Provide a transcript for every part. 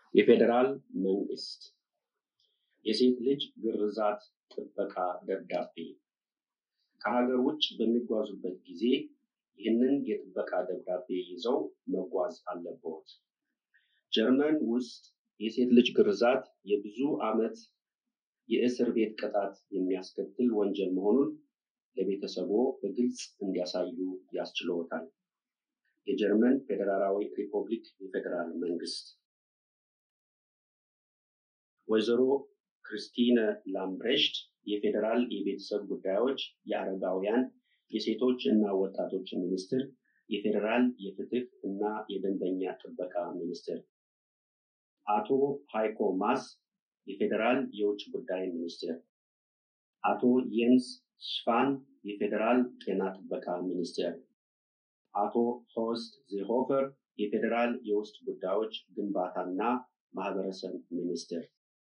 የፌዴራል መንግስት የሴት ልጅ ግርዛት ጥበቃ ደብዳቤ ከሀገር ውጭ በሚጓዙበት ጊዜ ይህንን የጥበቃ ደብዳቤ ይዘው መጓዝ አለብዎት። ጀርመን ውስጥ የሴት ልጅ ግርዛት የብዙ ዓመት የእስር ቤት ቅጣት የሚያስከትል ወንጀል መሆኑን ለቤተሰቦ በግልጽ እንዲያሳዩ ያስችልዎታል። የጀርመን ፌዴራላዊ ሪፐብሊክ የፌዴራል መንግስት ወይዘሮ ክርስቲነ ላምብሬሽት የፌዴራል የቤተሰብ ጉዳዮች የአረጋውያን የሴቶች እና ወጣቶች ሚኒስትር፣ የፌዴራል የፍትህ እና የደንበኛ ጥበቃ ሚኒስትር፣ አቶ ሃይኮ ማስ የፌዴራል የውጭ ጉዳይ ሚኒስትር፣ አቶ የንስ ሽፋን የፌዴራል ጤና ጥበቃ ሚኒስቴር፣ አቶ ሆስት ዜሆፈር የፌዴራል የውስጥ ጉዳዮች ግንባታና ማህበረሰብ ሚኒስትር።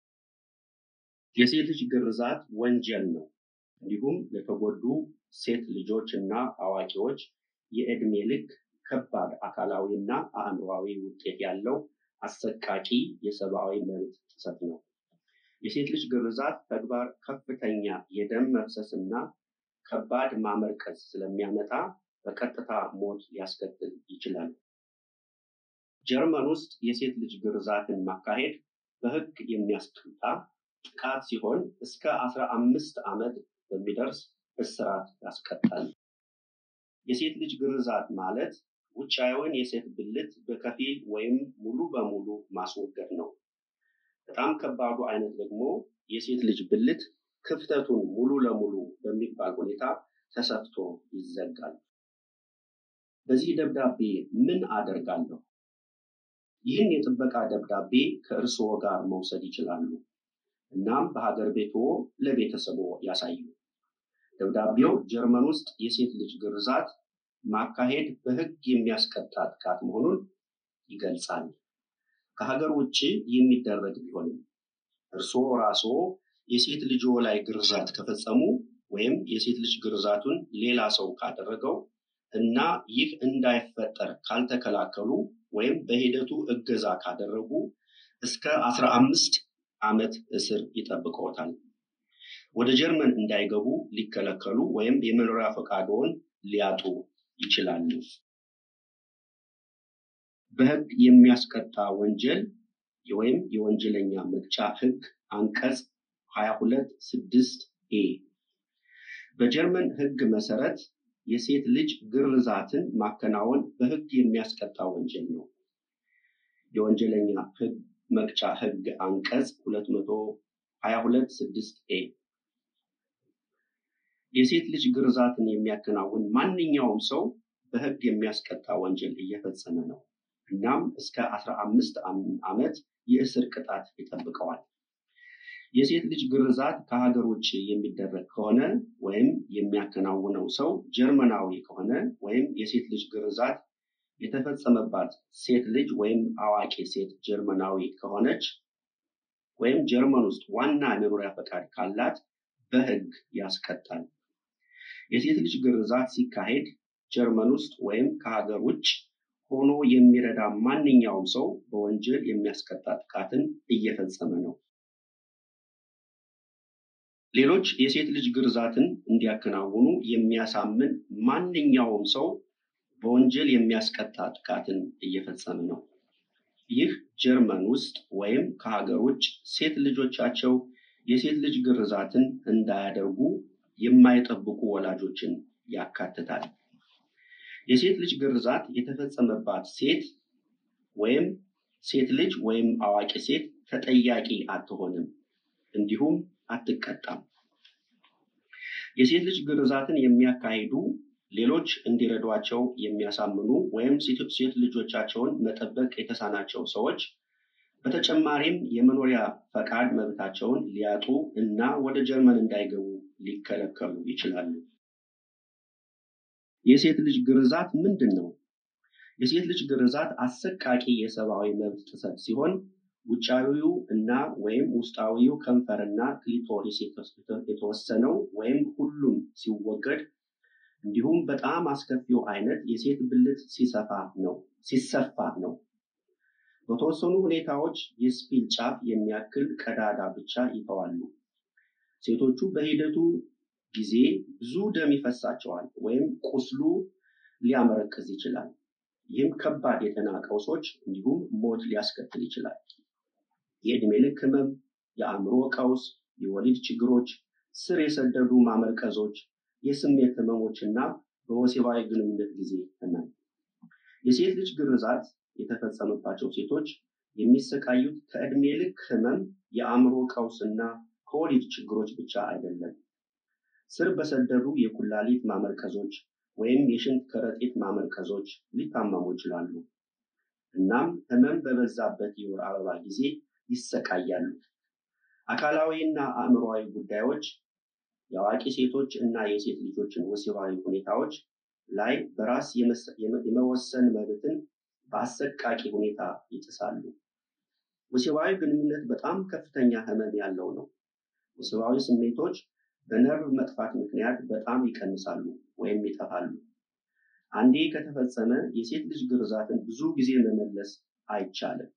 የሴት ልጅ ግርዛት ወንጀል ነው። እንዲሁም ለተጎዱ ሴት ልጆች እና አዋቂዎች የዕድሜ ልክ ከባድ አካላዊ እና አእምሯዊ ውጤት ያለው አሰቃቂ የሰብአዊ መብት ጥሰት ነው። የሴት ልጅ ግርዛት ተግባር ከፍተኛ የደም መፍሰስ እና ከባድ ማመርቀዝ ስለሚያመጣ በቀጥታ ሞት ሊያስከትል ይችላል። ጀርመን ውስጥ የሴት ልጅ ግርዛትን ማካሄድ በሕግ የሚያስቀጣ ጥቃት ሲሆን እስከ አስራ አምስት ዓመት በሚደርስ እስራት ያስቀጣል። የሴት ልጅ ግርዛት ማለት ውጫዊውን የሴት ብልት በከፊል ወይም ሙሉ በሙሉ ማስወገድ ነው። በጣም ከባዱ አይነት ደግሞ የሴት ልጅ ብልት ክፍተቱን ሙሉ ለሙሉ በሚባል ሁኔታ ተሰፍቶ ይዘጋል። በዚህ ደብዳቤ ምን አደርጋለሁ? ይህን የጥበቃ ደብዳቤ ከእርስዎ ጋር መውሰድ ይችላሉ። እናም በሀገር ቤቶ ለቤተሰቦ ያሳዩ። ደብዳቤው ጀርመን ውስጥ የሴት ልጅ ግርዛት ማካሄድ በሕግ የሚያስቀጣ ጥቃት መሆኑን ይገልጻል። ከሀገር ውጭ የሚደረግ ቢሆንም እርስዎ ራስዎ የሴት ልጅዎ ላይ ግርዛት ከፈጸሙ ወይም የሴት ልጅ ግርዛቱን ሌላ ሰው ካደረገው እና ይህ እንዳይፈጠር ካልተከላከሉ ወይም በሂደቱ እገዛ ካደረጉ እስከ አስራ አምስት ዓመት እስር ይጠብቀዎታል። ወደ ጀርመን እንዳይገቡ ሊከለከሉ ወይም የመኖሪያ ፈቃድዎን ሊያጡ ይችላሉ። በሕግ የሚያስቀጣ ወንጀል ወይም የወንጀለኛ መቅጫ ሕግ አንቀጽ 22 ስድስት ኤ በጀርመን ሕግ መሰረት የሴት ልጅ ግርዛትን ማከናወን በሕግ የሚያስቀጣ ወንጀል ነው። የወንጀለኛ ሕግ መቅጫ ሕግ አንቀጽ 222 ስድስት ኤ የሴት ልጅ ግርዛትን የሚያከናውን ማንኛውም ሰው በሕግ የሚያስቀጣ ወንጀል እየፈጸመ ነው። እናም እስከ 15 ዓመት የእስር ቅጣት ይጠብቀዋል። የሴት ልጅ ግርዛት ከሀገር ውጭ የሚደረግ ከሆነ ወይም የሚያከናውነው ሰው ጀርመናዊ ከሆነ ወይም የሴት ልጅ ግርዛት የተፈጸመባት ሴት ልጅ ወይም አዋቂ ሴት ጀርመናዊ ከሆነች ወይም ጀርመን ውስጥ ዋና የመኖሪያ ፈቃድ ካላት በሕግ ያስቀጣል። የሴት ልጅ ግርዛት ሲካሄድ ጀርመን ውስጥ ወይም ከሀገር ውጭ ሆኖ የሚረዳ ማንኛውም ሰው በወንጀል የሚያስቀጣ ጥቃትን እየፈጸመ ነው። ሌሎች የሴት ልጅ ግርዛትን እንዲያከናውኑ የሚያሳምን ማንኛውም ሰው በወንጀል የሚያስቀጣ ጥቃትን እየፈጸመ ነው። ይህ ጀርመን ውስጥ ወይም ከሀገር ውጭ ሴት ልጆቻቸው የሴት ልጅ ግርዛትን እንዳያደርጉ የማይጠብቁ ወላጆችን ያካትታል። የሴት ልጅ ግርዛት የተፈጸመባት ሴት ወይም ሴት ልጅ ወይም አዋቂ ሴት ተጠያቂ አትሆንም፣ እንዲሁም አትቀጣም። የሴት ልጅ ግርዛትን የሚያካሂዱ ሌሎች እንዲረዷቸው የሚያሳምኑ ወይም ሴት ልጆቻቸውን መጠበቅ የተሳናቸው ሰዎች በተጨማሪም የመኖሪያ ፈቃድ መብታቸውን ሊያጡ እና ወደ ጀርመን እንዳይገቡ ሊከለከሉ ይችላሉ። የሴት ልጅ ግርዛት ምንድን ነው? የሴት ልጅ ግርዛት አሰቃቂ የሰብአዊ መብት ጥሰት ሲሆን ውጫዊው እና ወይም ውስጣዊው ከንፈርና ክሊቶሪስ የተወሰነው ወይም ሁሉም ሲወገድ እንዲሁም በጣም አስከፊው አይነት የሴት ብልት ሲሰፋ ነው ሲሰፋ ነው። በተወሰኑ ሁኔታዎች የስፒል ጫፍ የሚያክል ቀዳዳ ብቻ ይተዋሉ። ሴቶቹ በሂደቱ ጊዜ ብዙ ደም ይፈሳቸዋል ወይም ቁስሉ ሊያመረቅዝ ይችላል። ይህም ከባድ የጤና ቀውሶች እንዲሁም ሞት ሊያስከትል ይችላል። የዕድሜ ልክ ህመም፣ የአእምሮ ቀውስ፣ የወሊድ ችግሮች፣ ስር የሰደዱ ማመርቀዞች፣ የስሜት ህመሞች እና በወሲባዊ ግንኙነት ጊዜ ህመም። የሴት ልጅ ግርዛት የተፈጸመባቸው ሴቶች የሚሰቃዩት ከዕድሜ ልክ ህመም፣ የአእምሮ ቀውስ እና ከወሊድ ችግሮች ብቻ አይደለም። ስር በሰደዱ የኩላሊት ማመርቀዞች ወይም የሽንት ከረጢት ማመርቀዞች ሊታመሙ ይችላሉ። እናም ህመም በበዛበት የወር አበባ ጊዜ ይሰቃያሉ። አካላዊ እና አእምሮዊ ጉዳዮች የአዋቂ ሴቶች እና የሴት ልጆችን ወሲባዊ ሁኔታዎች ላይ በራስ የመወሰን መብትን በአሰቃቂ ሁኔታ ይጥሳሉ። ወሲባዊ ግንኙነት በጣም ከፍተኛ ህመም ያለው ነው። ወሲባዊ ስሜቶች በነርቭ መጥፋት ምክንያት በጣም ይቀንሳሉ ወይም ይጠፋሉ። አንዴ ከተፈጸመ የሴት ልጅ ግርዛትን ብዙ ጊዜ መመለስ አይቻልም።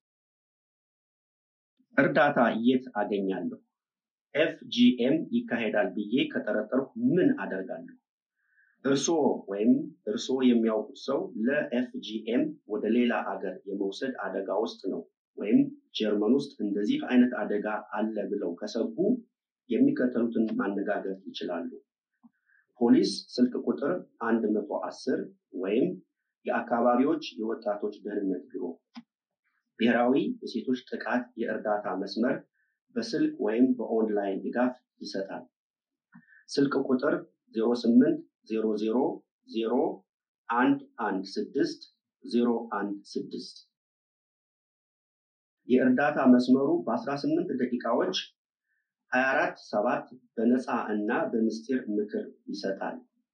እርዳታ የት አገኛለሁ? ኤፍጂኤም ይካሄዳል ብዬ ከጠረጠርኩ ምን አደርጋለሁ? እርስዎ ወይም እርስዎ የሚያውቁት ሰው ለኤፍጂኤም ወደ ሌላ አገር የመውሰድ አደጋ ውስጥ ነው ወይም ጀርመን ውስጥ እንደዚህ አይነት አደጋ አለ ብለው ከሰጉ የሚከተሉትን ማነጋገር ይችላሉ። ፖሊስ ስልክ ቁጥር 110 ወይም የአካባቢዎች የወጣቶች ደህንነት ቢሮ፣ ብሔራዊ የሴቶች ጥቃት የእርዳታ መስመር በስልክ ወይም በኦንላይን ድጋፍ ይሰጣል። ስልክ ቁጥር 08000116 የእርዳታ መስመሩ በ18 ደቂቃዎች 24 ሰባት በነፃ እና በምስጢር ምክር ይሰጣል።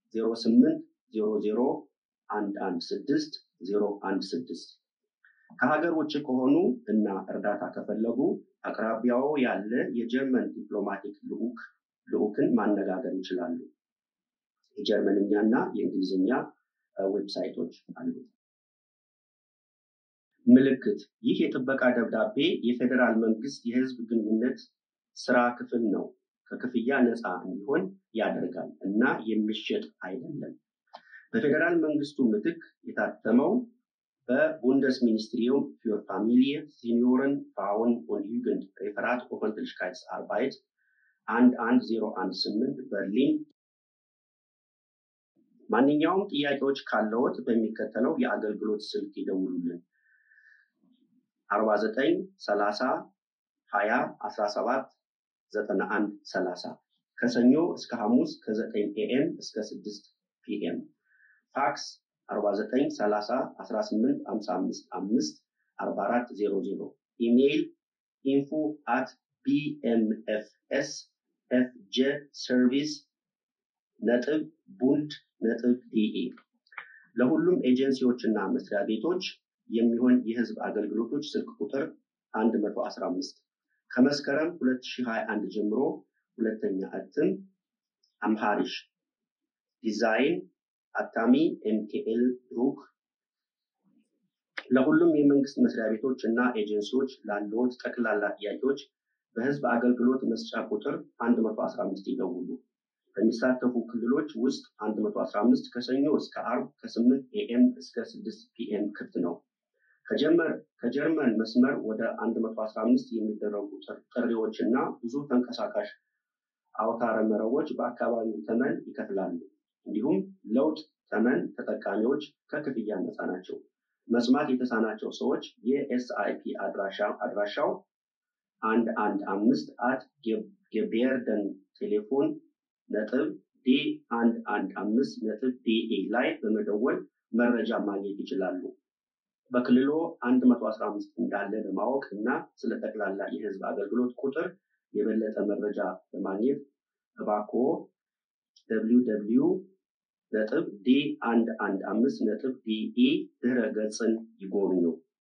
0800116016 ከሀገር ውጭ ከሆኑ እና እርዳታ ከፈለጉ አቅራቢያው ያለ የጀርመን ዲፕሎማቲክ ልዑክ ልዑክን ማነጋገር ይችላሉ። የጀርመንኛ እና የእንግሊዝኛ ዌብሳይቶች አሉ። ምልክት ይህ የጥበቃ ደብዳቤ የፌዴራል መንግስት የህዝብ ግንኙነት ስራ ክፍል ነው። ከክፍያ ነፃ እንዲሆን ያደርጋል እና የሚሸጥ አይደለም። በፌዴራል መንግስቱ ምትክ የታተመው በቡንደስሚኒስትሪየም für Familie, Senioren, Frauen und Jugend Referat Öffentlichkeitsarbeit 11018 በርሊን ማንኛውም ጥያቄዎች ካለዎት በሚከተለው የአገልግሎት ስልክ ይደውሉልን 49 30 20 17 91 30 ከሰኞ እስከ ሐሙስ ከ9 ኤኤም እስከ 6 ፒኤም ፋክስ 49 30 18 55 5 44 00 ኢሜይል ኢንፎ አት ቢኤምኤፍኤስ ኤፍጄ ሰርቪስ ነጥብ ቡንድ ነጥብ ዲኢ ለሁሉም ኤጀንሲዎች እና መስሪያ ቤቶች የሚሆን የህዝብ አገልግሎቶች ስልክ ቁጥር 115 ከመስከረም 2021 ጀምሮ ሁለተኛ እትም አምሃሪሽ ዲዛይን አታሚ ኤምኬኤል ድሩክ ለሁሉም የመንግስት መስሪያ ቤቶች እና ኤጀንሲዎች ላለዎት ጠቅላላ ጥያቄዎች በህዝብ አገልግሎት መስጫ ቁጥር 115 ይደውሉ። በሚሳተፉ ክልሎች ውስጥ 115 ከሰኞ እስከ አርብ ከ8 ኤኤም እስከ 6 ፒኤም ክፍት ነው። ከጀርመን መስመር ወደ 115 የሚደረጉ ጥሪዎች እና ብዙ ተንቀሳቃሽ አውታረ መረቦች በአካባቢው ተመን ይከፍላሉ። እንዲሁም ለውጥ ተመን ተጠቃሚዎች ከክፍያ ነፃ ናቸው። መስማት የተሳናቸው ሰዎች የኤስአይፒ አድራሻው አንድ አንድ አምስት አት ጌቤርደን ቴሌፎን ነጥብ ዲ አንድ አንድ አምስት ነጥብ ዲኤ ላይ በመደወል መረጃ ማግኘት ይችላሉ። በክልሎ 115 እንዳለ ለማወቅ እና ስለ ጠቅላላ የህዝብ አገልግሎት ቁጥር የበለጠ መረጃ ለማግኘት እባክዎ www ነጥብ ዲ አንድ አንድ አምስት ነጥብ ዲኢ ድህረ ገጽን ይጎብኙ።